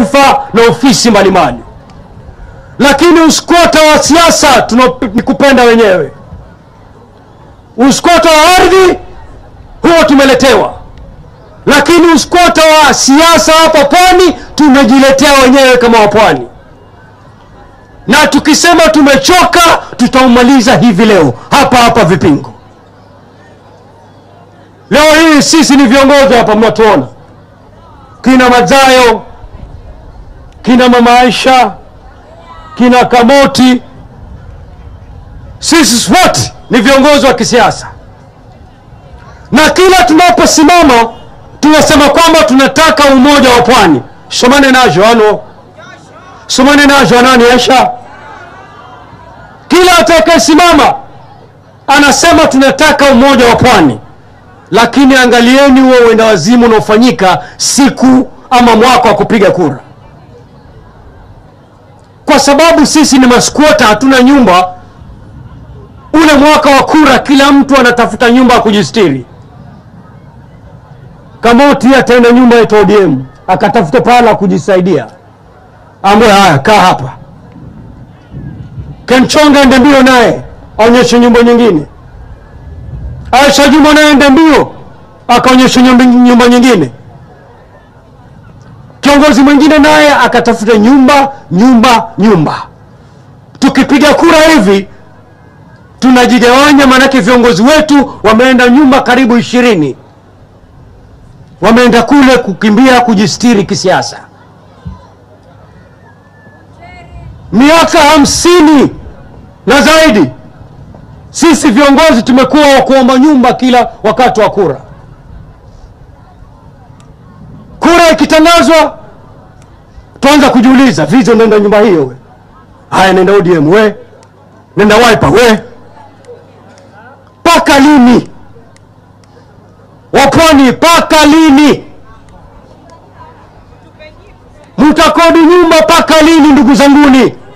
nyadhifa na ofisi mbalimbali, lakini uskota wa siasa tuna- ni kupenda wenyewe. Uskota wa ardhi huo tumeletewa, lakini uskota wa siasa hapa pwani tumejiletea wenyewe kama wapwani, na tukisema tumechoka tutaumaliza hivi leo hapa hapa Vipingo. Leo hii sisi ni viongozi hapa, mnatuona kina Mazayo, kina Mama Aisha, kina Kamoti, sisi wote ni viongozi wa kisiasa, na kila tunaposimama tunasema kwamba tunataka umoja wa pwani. somane najo ano somane najo anani Aisha, kila atakayesimama anasema tunataka umoja wa pwani lakini angalieni huo uenda wazimu unaofanyika siku ama mwaka wa kupiga kura, kwa sababu sisi ni maskwota, hatuna nyumba. Ule mwaka wa kura, kila mtu anatafuta nyumba ya kujistiri. Kamoti ataenda nyumba ya ODM akatafuta pahala kujisaidia, ambaye haya kaa hapa. Kenchonga ende mbio naye aonyeshe nyumba nyingine. Aisha Juma naye ende mbio akaonyesha nyumba, nyumba nyingine. Kiongozi mwingine naye akatafuta nyumba nyumba nyumba. Tukipiga kura hivi tunajigawanya, maanake viongozi wetu wameenda nyumba karibu ishirini, wameenda kule kukimbia kujistiri kisiasa. Miaka hamsini na zaidi sisi viongozi tumekuwa wa kuomba nyumba kila wakati wa kura. Kura ikitangazwa, tuanza kujiuliza, vizo nenda nyumba hiyo we, haya nenda ODM we, nenda Wiper we, mpaka lini? Wapwani, mpaka lini mtakodi nyumba? Mpaka lini, ndugu zanguni?